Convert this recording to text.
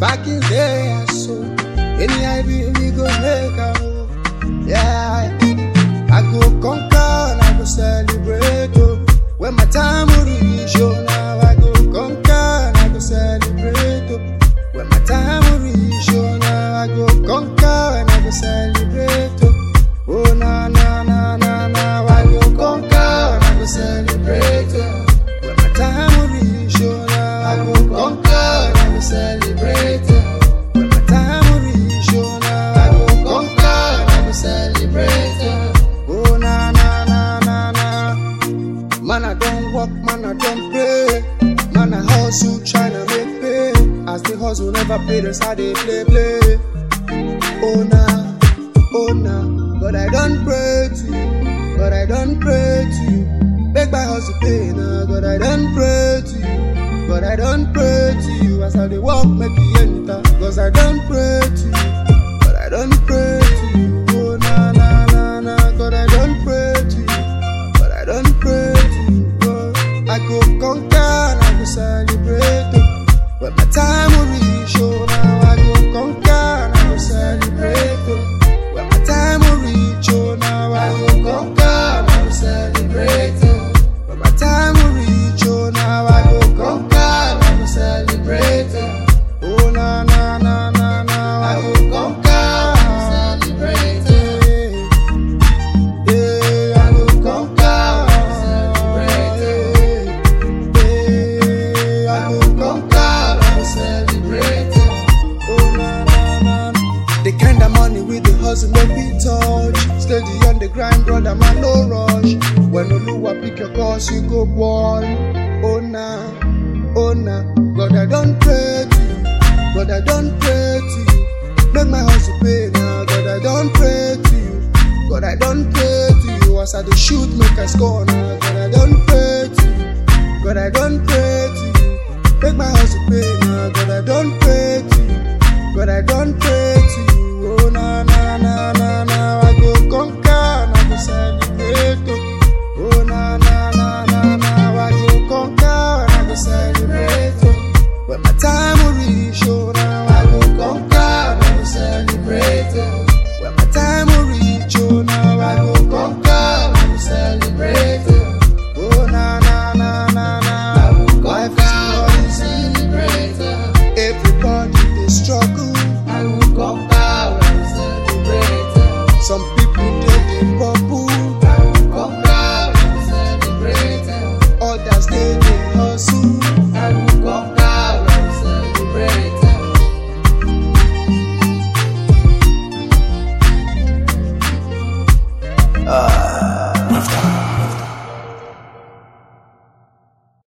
Back in day, so any idea we go make a move. Yeah, I go conquer and I go celebrate. Oh, when my time will reach, oh, now I go conquer and I go celebrate. Oh, when my time will reach, oh, now I go conquer and I go celebrate. Oh, oh na na na na na, I go conquer and I go celebrate. Oh, when my time will reach, oh, now I go conquer and I go celebrate. Oh, when my time will reach, oh, now I go conquer and I go celebrate. Oh, oh na na na na na. Man, I don't walk, man, I don't pray. Man, I hustle, tryna make pay. As the hustle never pay, that's how they play, play. Oh, nah, oh, nah. But I don't pray to you, but I don't pray to you. Make my hustle pay now, but I don't pray to you, but I don't pray to you. As I dey walk, make you enter, cause I don't pray to you, but I don't pray to you. Oh, nah, nah, nah, nah, but I don't pray to you but I don't pray to you. Oh, I go conquer and I go celebrate. Oh, when my time will reach, oh, now I go conquer and I go celebrate. Oh, when my time will reach, oh, now I go conquer and I go celebrate. Oh, when my time will reach, oh, now I go conquer and I go celebrate. Oh, oh na na na na na, I go conquer and celebrate. Yeah, I go conquer, celebrate. Yeah, I go conquer, celebrate. Oh na na na. The kind of money with the hustle no be touch. Steady on the grind, brother man, no rush. When Oluwa pick your course, you go ball. Oh na, oh na. God I don't pray to you, God I don't pray to you. Make my hustle pay now, God I don't pray to you. God, I don't pray to you as I dey shoot, make I score now. God, I don't pray to you. God, I don't pray to you. Make my hustle pay now. God, I don't pray to you. God, I don't pray to you. Oh na na na na na, I go conquer and I go celebrate. Oh, oh na na na na na, I go conquer and I go celebrate. Oh, when my time will reach, oh now I go conquer and I go celebrate. Oh, when my time will reach, oh now I go conquer and I go celebrate. Oh, oh na na na na na, I go conquer and celebrate. Oh, everybody they struggle.